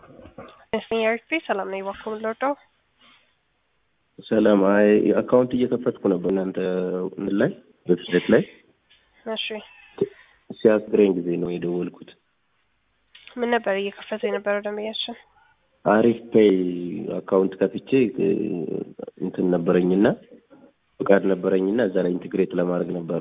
ኤርፌ ሰላም ነው እባክዎ የምንወርደው ሰላም። አይ አካውንት እየከፈትኩ ነበር እናንተ እንትን ላይ ዌብሳይት ላይ እሺ ሲያስገረኝ ጊዜ ነው የደወልኩት። ምን ነበር እየከፈተ የነበረው ደንበኛችን? አሪፍ ፔይ አካውንት ከፍቼ እንትን ነበረኝና ፍቃድ ነበረኝና እዛ ላይ ኢንቴግሬት ለማድረግ ነበረ።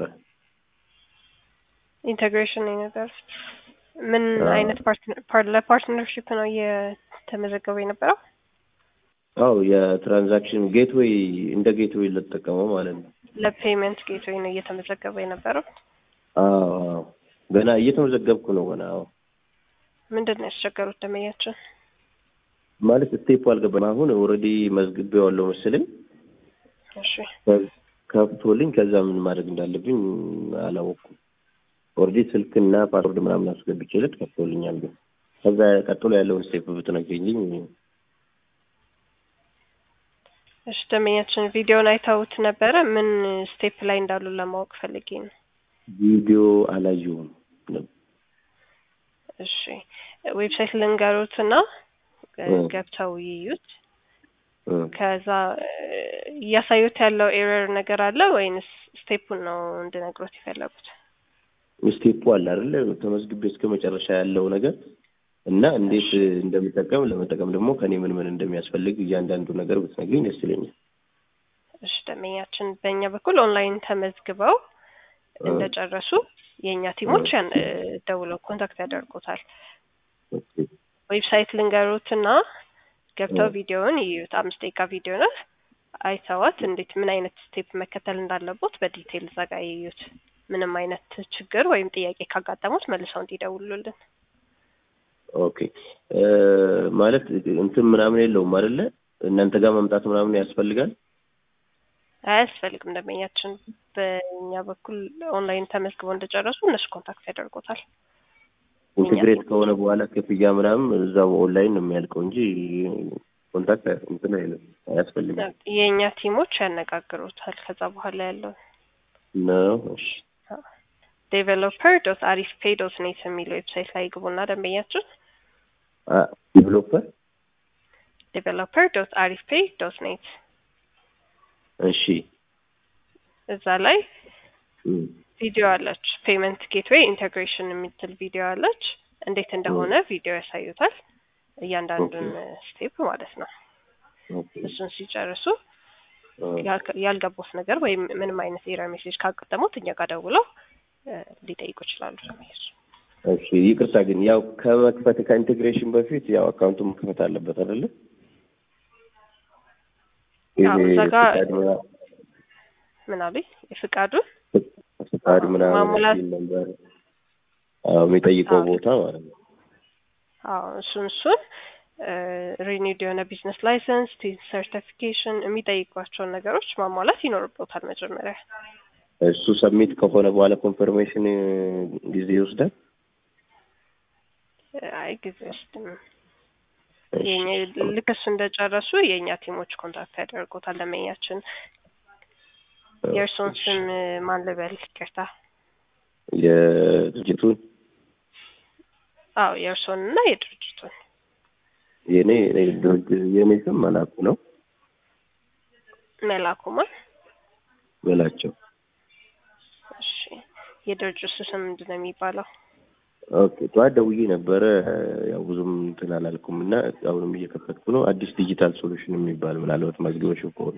ኢንቴግሬሽን ነው ነበር። ምን አይነት ለፓርትነርሽፕ ነው እየተመዘገበ የነበረው? አው የትራንዛክሽን ጌትዌይ እንደ ጌትዌይ ልጠቀመው ማለት ነው። ለፔመንት ጌትዌይ ነው እየተመዘገበ የነበረው? አዎ አዎ፣ ገና እየተመዘገብኩ ነው ገና። አዎ ምንድን ነው ያስቸገሩት ደንበኛችን? ማለት ስቴፕ አልገባም። አሁን ኦልሬዲ መዝግቤዋለሁ መሰለኝ እሺ ከፍቶልኝ፣ ከዛ ምን ማድረግ እንዳለብኝ አላወቅኩም። ኦልሬዲ ስልክና ፓስወርድ ምናምን አስገብቼለት ከፍቶልኛል። ግን ከዛ ቀጥሎ ያለውን ስቴፕ ብትነግሪኝ። እሺ ደንበኛችን ቪዲዮን አይተውት ነበረ? ምን ስቴፕ ላይ እንዳሉ ለማወቅ ፈልጌ ነው። ቪዲዮ አላየሁም። እሺ ዌብሳይት ልንገሩትና ገብተው ይዩት። ከዛ እያሳዩት ያለው ኤረር ነገር አለ ወይንስ ስቴፑን ነው እንድነግሮት የፈለጉት? ስቴፑ አለ አይደለ? ተመዝግቤ እስከ መጨረሻ ያለው ነገር እና እንዴት እንደምጠቀም ለመጠቀም ደግሞ ከኔ ምን ምን እንደሚያስፈልግ እያንዳንዱ ነገር ብትነግሪኝ ደስ ይለኛል። እሺ ደንበኛችን በእኛ በኩል ኦንላይን ተመዝግበው እንደጨረሱ የእኛ ቲሞች ያን ደውለው ኮንታክት ያደርጉታል። ዌብሳይት ልንገሩትና ገብተው ቪዲዮውን ይዩት። አምስት ደቂቃ ቪዲዮ ነው። አይተዋት እንዴት ምን አይነት ስቴፕ መከተል እንዳለቦት በዲቴይል እዛ ጋር ይዩት። ምንም አይነት ችግር ወይም ጥያቄ ካጋጠሙት መልሰው እንዲደውሉልን። ኦኬ ማለት እንትን ምናምን የለውም አይደለ? እናንተ ጋር መምጣት ምናምን ያስፈልጋል? አያስፈልግም። ደንበኛችን በእኛ በኩል ኦንላይን ተመዝግበው እንደጨረሱ እነሱ ኮንታክት ያደርጉታል። ኢንቴግሬት ከሆነ በኋላ ክፍያ ምናምን እዛው ኦንላይን ነው የሚያልቀው እንጂ ኮንታክት እንትን አይልም፣ አያስፈልግም። የእኛ ቲሞች ያነጋግሩታል። ከዛ በኋላ ያለው ነው። እሺ ዴቨሎፐር ዶት አሪፍ ፔይ ዶት ኔት የሚለው ዌብሳይት ላይ ግቡና ደንበኛችን ዴቨሎፐር ዴቨሎፐር ዶት አሪፍ ፔይ ዶት ኔት እሺ እዛ ላይ ቪዲዮ አለች። ፔመንት ጌትዌይ ኢንቴግሬሽን የምትል ቪዲዮ አለች። እንዴት እንደሆነ ቪዲዮ ያሳዩታል። እያንዳንዱን ስቴፕ ማለት ነው። እሱን ሲጨርሱ ያልገቡት ነገር ወይም ምንም አይነት ኤረር ሜሴጅ ካጋጠሙት እኛ ጋር ደውለው ሊጠይቁ ይችላሉ። እሺ ይቅርታ ግን ያው ከመክፈት ከኢንቴግሬሽን በፊት ያው አካውንቱ መክፈት አለበት አይደለ? እዛ ጋር ምን አሉኝ? የፍቃዱን ፍቃድ ምናምን ማሙላት ነበር የሚጠይቀው ቦታ ማለት ነው። አዎ እሱን እሱን ሪኒድ የሆነ ቢዝነስ ላይሰንስ፣ ሰርቲፊኬሽን የሚጠይቋቸውን ነገሮች ማሟላት ይኖርበታል መጀመሪያ። እሱ ሰሚት ከሆነ በኋላ ኮንፈርሜሽን ጊዜ ይወስዳል። አይ ጊዜ ውስጥም ልክ እሱ እንደጨረሱ የእኛ ቲሞች ኮንታክት ያደርጉታል። ለመኛችን የእርሶን ስም ማን ልበል? ይቅርታ የድርጅቱን አዎ የእርሶን እና የድርጅቱን የኔ የኔ ስም መላኩ ነው። መላኩማ በላቸው። እሺ የድርጅቱ ስም ምንድን ነው የሚባለው? ኦኬ ጠዋት ደውዬ ነበረ። ያው ብዙም እንትን አላልኩም እና አሁንም እየከፈትኩ ነው። አዲስ ዲጂታል ሶሉሽን የሚባል ምናልባት መዝግበሽው ከሆነ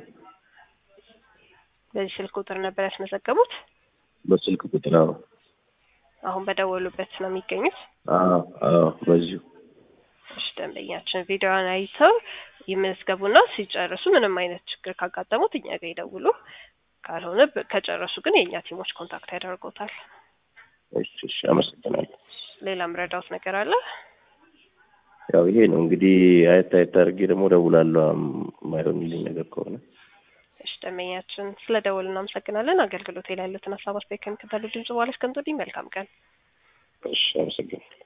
በዚህ ስልክ ቁጥር ነበር ያስመዘገቡት? በስልክ ቁጥር አዎ። አሁን በደወሉበት ነው የሚገኙት? አዎ አዎ በዚሁ እሺ ደንበኛችን ቪዲዮውን አይተው ይመዝገቡና ሲጨርሱ ምንም አይነት ችግር ካጋጠሙት እኛ ጋር ይደውሉ። ካልሆነ ከጨረሱ ግን የእኛ ቲሞች ኮንታክት ያደርጉታል። እሺ እሺ አመሰግናለሁ። ሌላ ምረዳውት ነገር አለ? ያው ይሄ ነው እንግዲህ አየት አየት አድርጌ ደግሞ እደውላለሁ የማይሆንልኝ ነገር ከሆነ። እሺ ደንበኛችን ስለ ደወሉ እናመሰግናለን። አገልግሎት ላይ ያሉትን ሀሳብ አስተያየት ከሚከተሉ ድምጽ በኋላ እስከምትወዲኝ መልካም ቀን። እሺ አመሰግናለሁ።